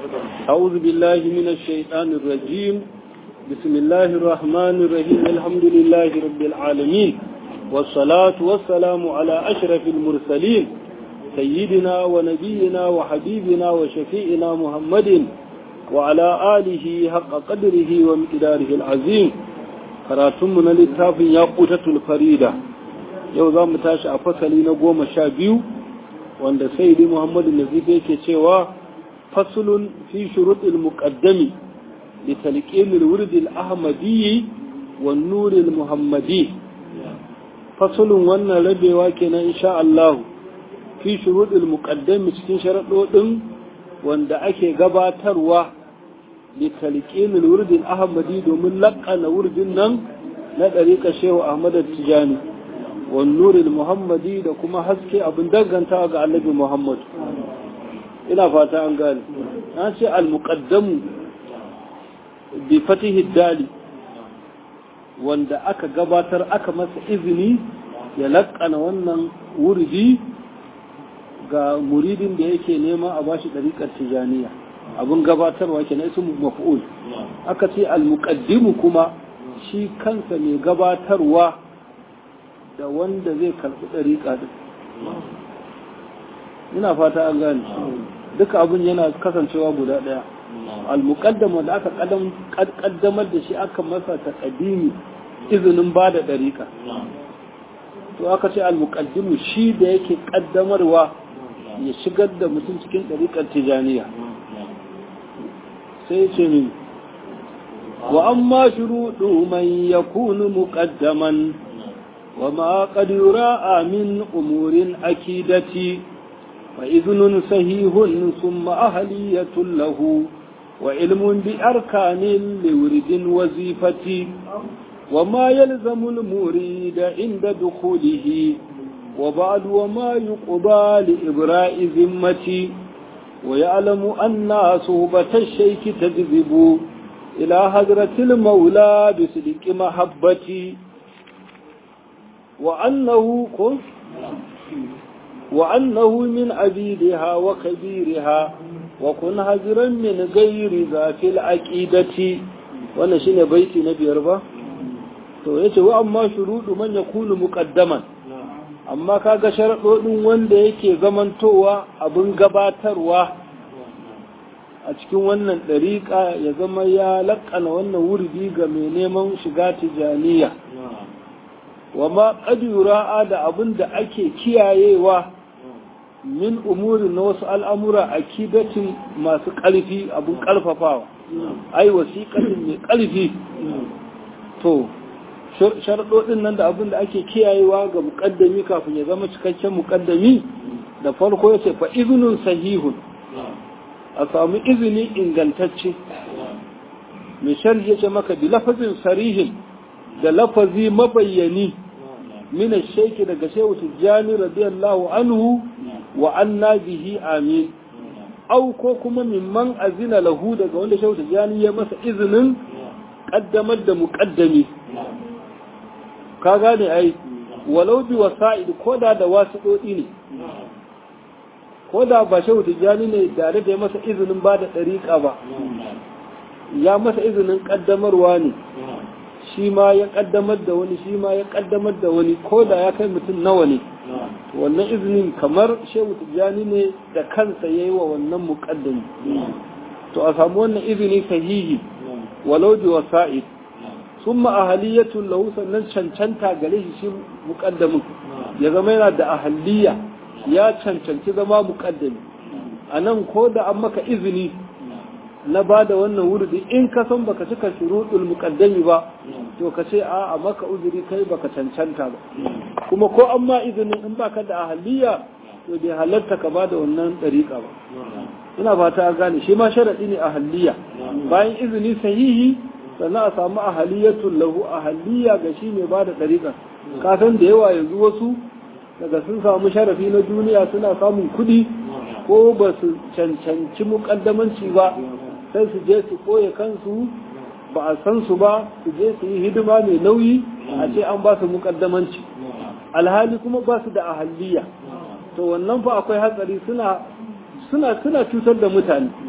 أعوذ بالله من الشيطان الرجيم بسم الله الرحمن الرحيم الحمد لله رب العالمين والصلاة والسلام على أشرف المرسلين سيدنا ونبينا وحبيبنا وشفيئنا محمد وعلى آله حق قدره ومقداره العظيم karatunmu na littafin ya ƙutatul farida yau za mu tashi a fasali na goma sha biyu wanda saidi muhammadu nazif yake cewa fasulun fi shuruɗil muƙaddami da talƙinil wurdil ahmadiyyi wa nuril muhammadi fasulun wannan rabewa kenan insha Allah fi shuruɗil muƙaddami cikin sharaɗoɗin wanda ake gabatarwa لتلقين الورد الأحمدي دومن لقنا ورد نن ندريك شيخ أحمد التجاني والنور المحمدي da kuma haske abin danganta ga annabi Muhammad ina fata an gane na ce al-muqaddam bi fatihi dali wanda aka gabatar aka masa izini ya laƙana wannan wurdi ga muridin da yake nema a bashi ɗariƙar tijaniya abin gabatarwa ke na ismu maf'ul aka ce al-muqaddimu kuma shi kansa mai gabatarwa da wanda zai karɓi ɗariƙa din ina fata an gane duka abin yana kasancewa guda ɗaya al-muqaddama da aka kaddamar da shi aka masa taqdimi izinin ba da ɗariƙa to aka ce al-muqaddimu shi da yake kaddamarwa ya shigar da mutum cikin ɗariƙar tijaniya sai ce min wa amma shuruɗu man yakunu muqaddaman wa ma qad yura'a min umurin akidati wa idhnun sahihun thumma ahliyatun lahu wa ilmun bi arkanin liwridin wazifati wa ma yalzamu al-murid inda dukhulihi wa ba'd wa ma yuqda li ibra'i zimmati ويعلم أن صحبة الشيك تجذب إلى حضرة المولى بصدق محبتي وأنه وأنه من عبيدها وكبيرها وكن هجرا من غير ذات العقيدة wannan shine baiti na biyar ba to yace wa amma shurudu man yakunu muqaddaman amma kaga sharaɗoɗin wanda yake zamantowa abin gabatarwa a cikin wannan ɗariƙa ya zama ya laƙana wannan wurdi ga mai neman shiga tijaniya wa ma ƙadura'a da abin da ake kiyayewa min umuri na wasu al'amura a kidatin masu ƙarfi abin ƙarfafawa ai wasiƙatin mai ƙarfi to sharaɗoɗin nan da abin da ake kiyayewa ga muƙaddami kafin ya zama cikakken muƙaddami da farko ya ce fa izinin sahihun a samu izini ingantacce mai sharhi ya ce maka bi lafazin sarihin da lafazi mabayyani mina sheki daga shehu tijjani radiyallahu anhu wa anna bihi amin au ko kuma mimman azina lahu daga wanda shehu tijjani ya masa izinin ƙaddamar da muƙaddami ka gane ai walau bi wasa'id koda da wasiɗoɗi ne koda ba shehu tijjani ne tare da ya masa izinin ba da ɗariƙa ba ya masa izinin ƙaddamarwa ne shi ma ya ƙaddamar da wani shi ma ya ƙaddamar da wani koda ya kai mutum nawa ne wannan izinin kamar shehu tijjani ne da kansa ya yi wa wannan muƙaddami to a samu wannan izini sahihi walau bi wasa'id sun ahaliyatun lahu sannan cancanta gare shi shi muƙaddamin ya zama yana da ahaliya ya cancanci zama muƙaddami a nan ko da an maka izini na ba da wannan wurdi in ka san baka cika shuruɗul muƙaddami ba to ka ce a a maka uzuri kai baka cancanta ba kuma ko an ma izinin in baka da ahaliya to bai halarta ka ba da wannan ɗariƙa ba ina fata a gane shi ma sharaɗi ne ahaliya bayan izini sahihi sannan a samu ahaliyatun lahu ahaliya ga shi mai ba da ɗariƙa kasan da yawa yanzu wasu daga sun samu sharafi na duniya suna samun kuɗi ko ba su cancanci muƙaddamanci ba sai su je su ɓoye kansu ba a san su ba su je su yi hidima mai nauyi a ce an ba su muƙaddamanci alhali kuma ba su da ahaliya to wannan fa akwai hatsari suna suna suna cutar da mutane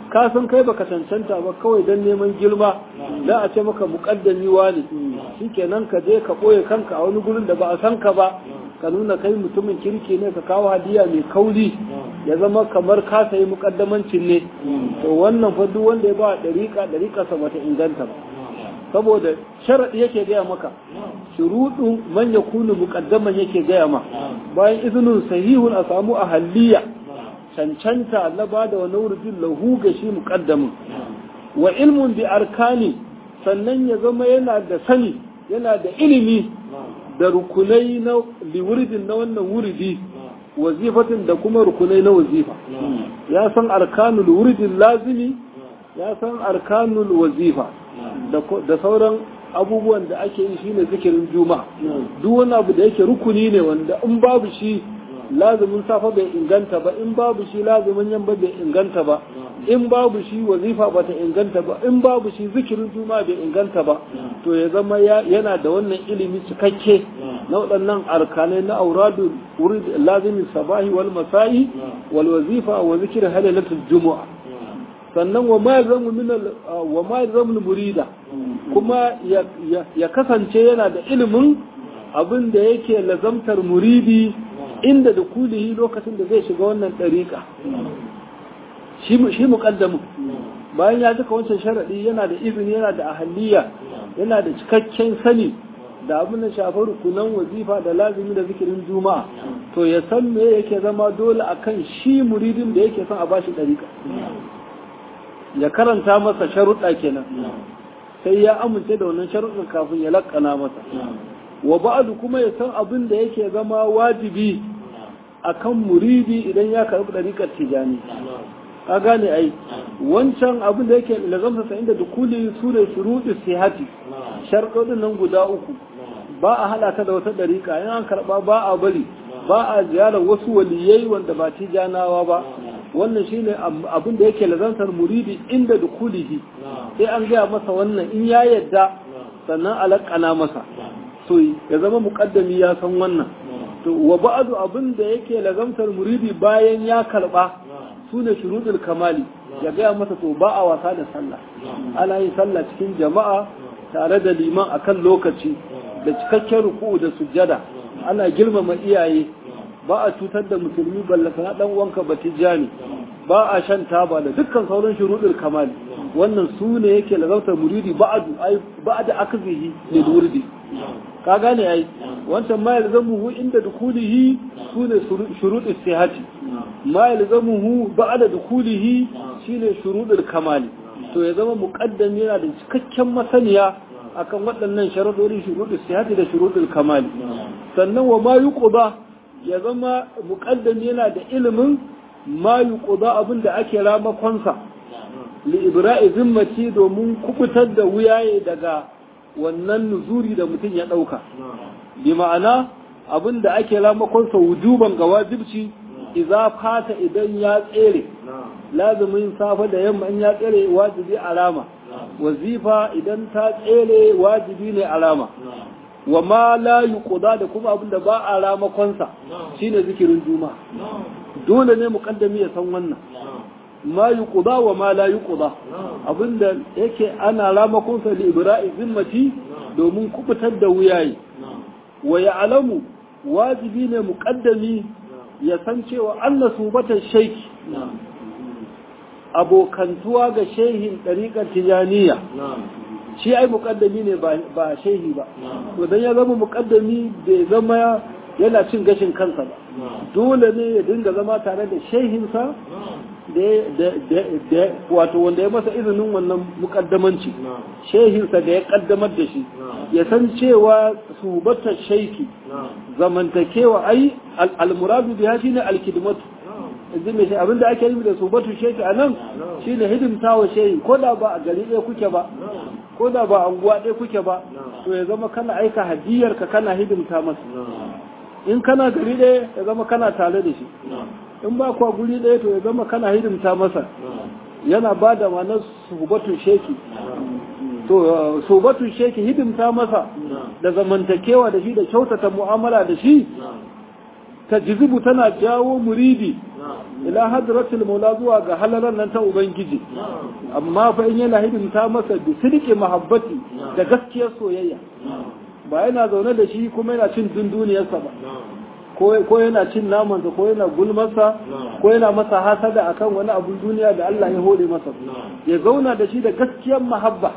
ka san kai baka cancanta ba kawai don neman girma za a ce maka muƙaddami wani shikenan ka je ka ɓoye kanka a wani gurin da ba a san ka ba ka nuna kai mutumin kirki ne ka kawo hadiya mai kauli ya zama kamar ka sayi muƙaddamancin ne to wannan fa duk wanda ya ba ɗariƙa ɗariƙa sa bata inganta ba saboda sharaɗi yake gaya maka shuruɗin man ya kunu muƙaddaman yake gaya ma bayan izinin sahihun a samu ahalliya cancanta na ba da wani wurin lahu ga shi muƙaddamin wa ilmun bi arkani sannan ya zama yana da sani yana da ilimi da rukunai na liwuridin na wannan wuridi wazifatin da kuma rukunai na wazifa ya san arkanul wuridin lazimi ya san arkanul wazifa da sauran abubuwan da ake yi shine zikirin juma'a duk wani abu da yake rukuni ne wanda in babu shi lazumin safa bai inganta ba in babu shi lazumin yamma bai inganta ba in babu shi wazifa bata inganta ba in babu shi zikirin juma'a bai inganta ba to ya zama yana da wannan ilimi cikakke na waɗannan arkanai na auradu wurid lazimin sabahi wal masa'i wal wazifa wa zikir halalatul juma'a sannan wa ma zamu min wa ma zamu murida kuma ya kasance yana da ilimin abin da yake lazamtar muridi inda da kulihi lokacin da zai shiga wannan ɗariƙa shi muƙaddamin bayan ya duka wancan sharaɗi yana da izini yana da ahaliya yana da cikakken sani da abin da shafar rukunan wazifa da lazimi da zikirin juma'a to ya san me yake zama dole akan shi muridin da yake son a bashi ɗariƙa ya karanta masa sharuɗa kenan sai ya amince da wannan sharuɗin kafin ya laƙana masa wa ba'adu kuma ya san abin da yake zama wajibi akan muridi idan ya karɓi ɗariƙar tijani ka gane ai wancan abin da yake lazamsa sa inda dukuli su ne shuruɗi sihati sharɗoɗin nan guda uku ba a haɗa ta da wata ɗariƙa in an karɓa ba a bari ba a ziyarar wasu waliyai wanda ba tijanawa ba wannan shine abin da yake lazantar muridi inda dukulihi sai an gaya masa wannan in ya yadda sannan alaƙana masa to ya zama muƙaddami ya san wannan to wa ba'du abin da yake lazamtar muridi bayan ya karɓa su ne shuruɗul kamali ya gaya masa to ba a wasa da sallah ana yin sallah cikin jama'a tare da liman akan lokaci da cikakken ruku'u da sujjada ana girmama iyaye ba a cutar da musulmi ballaka na dan wanka batijani ba a shan taba da dukkan sauran shuruɗul kamali wannan su ne yake lazautar muridi ba'adu ai ba'da akzihi lil wurdi ka gane ai wancan ma yalzamuhu inda dukulihi su ne shuruɗul sihati ma yalzamuhu ba'da dukulihi shine shuruɗul kamali to ya zama muqaddam yana da cikakken masaniya akan waɗannan sharadori shuruɗul sihati da shuruɗul kamali sannan wa ma yuqda ya zama muƙaddam yana da ilimin ma yuqda abin da ake ramakonsa li ibra'i zimmati domin kubutar da wuyaye daga wannan nuzuri da mutum ya ɗauka bi ma'ana abin da ake ramakonsa wujuban ga wajibci idza fata idan ya tsere lazumin safa da yamma in ya tsere wajibi alama wazifa idan ta tsere wajibi ne alama wa ma la yuqda da kuma abinda ba a ramakonsa shine zikirin juma'a dole ne muqaddami ya san wannan ma yuqda wa ma la yuqda abinda yake ana ramakonsa li ibra'i zimmati domin kubutar da wuyayi wa ya'lamu wajibi ne muqaddami ya san cewa Allah subatan shaiki abokantuwa ga shehin ɗariƙar tijaniya shi ai muƙaddami ne ba shehi ba to dan ya zama muƙaddami bai zama yana cin gashin kansa ba dole ne ya dinga zama tare da shehinsa da wato wanda ya masa izinin wannan muƙaddamanci shehinsa da ya ƙaddamar da shi ya san cewa subatar shaiki zamantakewa ai almuradu biya shine alkidmatu yanzu mai abinda ake yi da subatu sheki a nan shi ne hidimta wa shehi ko da ba a gari ɗaya kuke ba ko da ba a unguwa ɗaya kuke ba to ya zama kana aika hadiyar ka kana hidimta masa in kana gari ɗaya ya zama kana tare da shi in ba kuwa guri ɗaya to ya zama kana hidimta masa yana ba da ma'anar subatu sheki to subatu sheki hidimta masa da zamantakewa da shi da kyautata mu'amala da shi tajzibu tana jawo muridi ila hadratul maula zuwa ga halaran nan ta ubangiji amma fa in yana hidimta masa bi sidiki mahabbati da gaskiyar soyayya ba yana zaune da shi kuma yana cin dunduniyarsa ba ko yana cin namansa ko yana gulmarsa ko yana masa hasada akan wani abun duniya da Allah ya hore masa ya zauna da shi da gaskiyar mahabba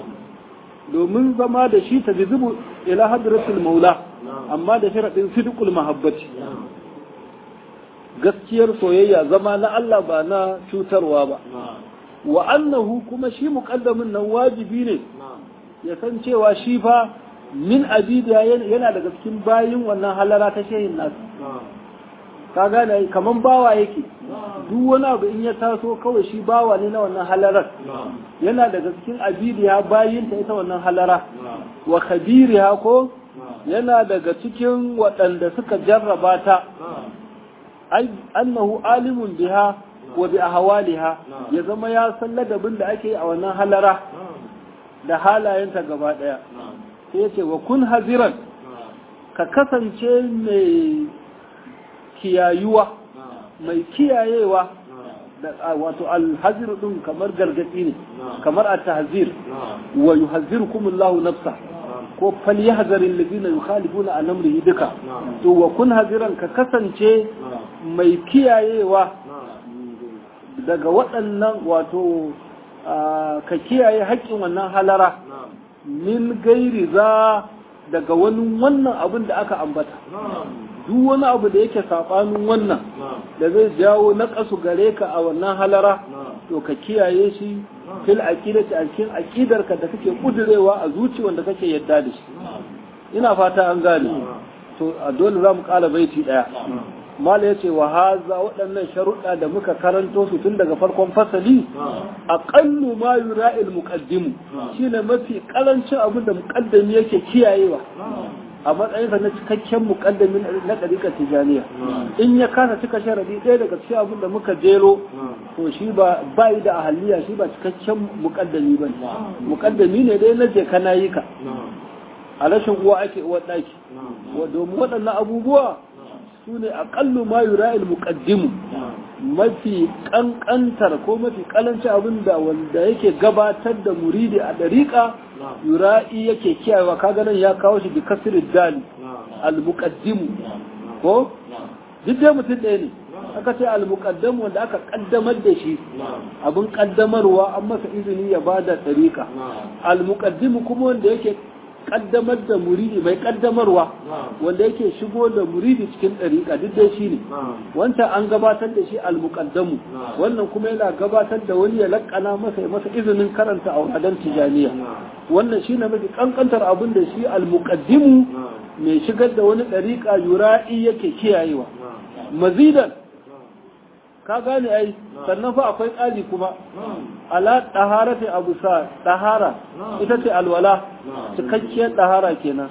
domin zama da shi ta jizibu ila hadratul maula amma da sharadin sidqul mahabbati gaskiyar soyayya zama na Allah ba na cutarwa ba wa annahu kuma shi muqaddamin nan wajibi ne ya san cewa shi fa min abidiya yana daga cikin bayin wannan halara ta shehin nasu ka gane kaman bawa yake duk wani abu in ya taso kawai shi bawa ne na wannan halarar yana daga cikin abidiya bayin ta ita wannan halara wa khabiriha ko yana daga cikin waɗanda suka jarraba ta annahu alimun biha wa bi ahwaliha ya zama ya san ladabin da ake a wannan halara da halayenta gaba daya sai ya ce wa kun haziran ka kasance mai kiyayuwa mai kiyayewa wato alhazir din kamar gargadi ne kamar a tahzir wa yuhazzirukumullahu nafsa ko falyahzaril ladina yukhalifuna an amrihi duka to wa kun haziran ka kasance mai kiyayewa daga waɗannan wato ka kiyaye haƙƙin wannan halara min gairi za daga wani wannan abin da aka ambata duk wani abu da yake saɓanin wannan da zai jawo na ƙasu gare ka a wannan halara to ka kiyaye shi fil aqidati a cikin aqidarka da kake kudurewa a zuci wanda kake yadda da shi ina fata an gane to a dole za mu ƙala baiti ɗaya mala ya ce wa haza waɗannan sharuɗa da muka karanto su tun daga farkon fasali a ƙallu ma yura il muqaddimu shine mafi ƙarancin abin da muƙaddami yake kiyayewa a matsayinsa na cikakken muƙaddami na ɗariƙar tijaniya in ya kasa cika sharadi ɗaya daga cikin abin da muka jero to shi ba bai da ahaliya shi ba cikakken muƙaddami ba muƙaddami ne dai na je kana yi ka a rashin uwa ake uwar ɗaki domin waɗannan abubuwa su ne aƙallu ma yura muqaddimu mafi ƙanƙantar ko mafi ƙalanci abin da wanda yake gabatar da muridi a ɗariƙa yura'i yake kiyayewa kaga nan ya kawo shi bi kasir dali al-muqaddimu ko duk dai mutum ɗaya ne aka ce al-muqaddam wanda aka kaddamar da shi abin kaddamarwa an masa izini ya bada ɗariƙa al-muqaddimu kuma wanda yake kaddamar da muridi mai kaddamarwa wanda yake shigo da muridi cikin ɗariƙa duk dai shi ne wancan an gabatar da shi almuqaddamu wannan kuma yana gabatar da wani ya laƙana masa ya masa izinin karanta a wadadan tijaniya wannan shi ne mafi kankantar abin da shi almuqaddimu mai shigar da wani ɗariƙa yura'i yake kiyayewa mazidan ka gane ai sannan fa akwai ƙali kuma ala ɗahara ta abu sa ɗahara ita ce alwala cikakkiyar ɗahara kenan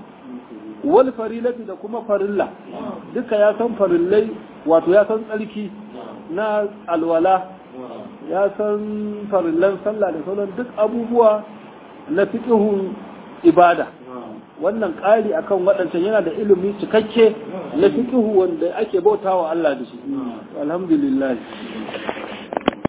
wal farilati da kuma farilla duka ya san farillai wato ya san tsarki na alwala ya san farillan sallah da sauran duk abubuwa na fiƙihun ibada wannan ƙari akan waɗancan yana da ilimi cikakke na fiƙihu wanda ake bautawa Allah da shi alhamdulillah